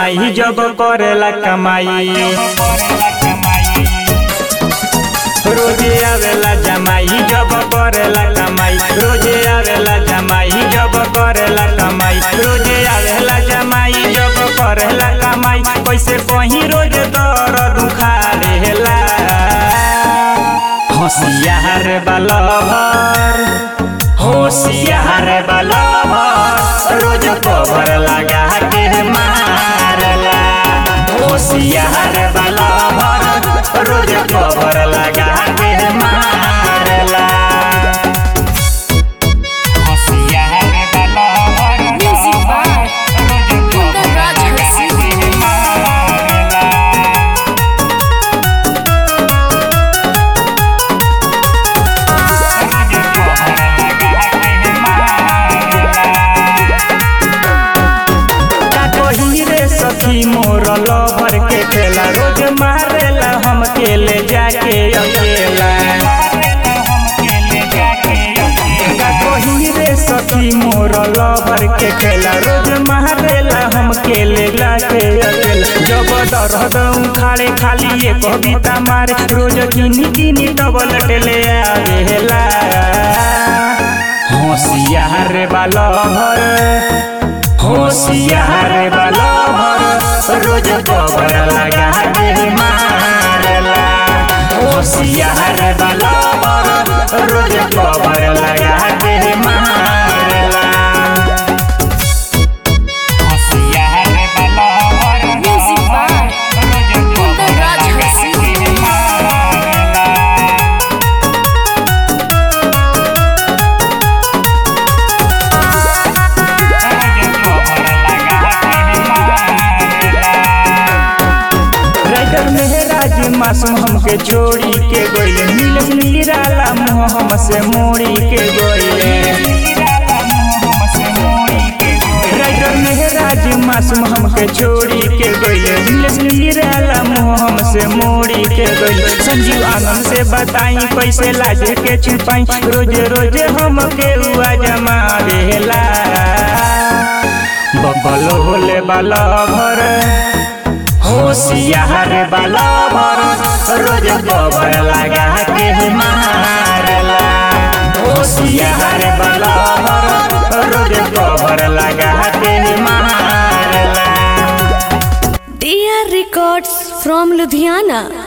जमाई जब करेला कमाई रोजे आवेला जमाई जब करेला कमाई रोजे आवेला जमाई जब करेला कमाई रोजे आवेला जमाई जब करेला कमाई कैसे कहीं रोज दर्द उखाड़ेला होशियार बलभर होशियार बलभर रोज कबर लगा के मारला होशियार बलभर रोज कबर लगा के मारला होशियार बलभर Music by Kundar Raj Hassi. रे सखी मोर लभर के खेला रोज मारेला हम केले जाके अकेला कही रे सखी मोर लभर के खेला रोज मारेला हम केले जाके अकेला जब दर्द उखाड़े खाली ये कविता मारे रोज किनी किनी डबल टेले आवेला होशियार बालभर होशियार बलभर रोज गोबर लगा के मारला होशियार बलभर रोज गोबर लगा के मारला होशियार बलभर Music by Kundar Raj Hassi. Writer Mehraj Masoom हमके छोड़ी के गोइले नीलस नीराला मुँह हमसे मोड़ी के गोइले राइटर मेहराज मासूम हमके छोड़ी के गोइले नीलस नीराला मुँह हमसे मोड़ी के गोइले संजीव आनंद से बताई कैसे लाज के छुपाई रोज रोज हमके हुआ जमा देला बबल होले बाला भर होशियार बलभर रोज गोबर लगा के मारला होशियार बलभर रोज गोबर लगा के मारला DR Records from Ludhiana.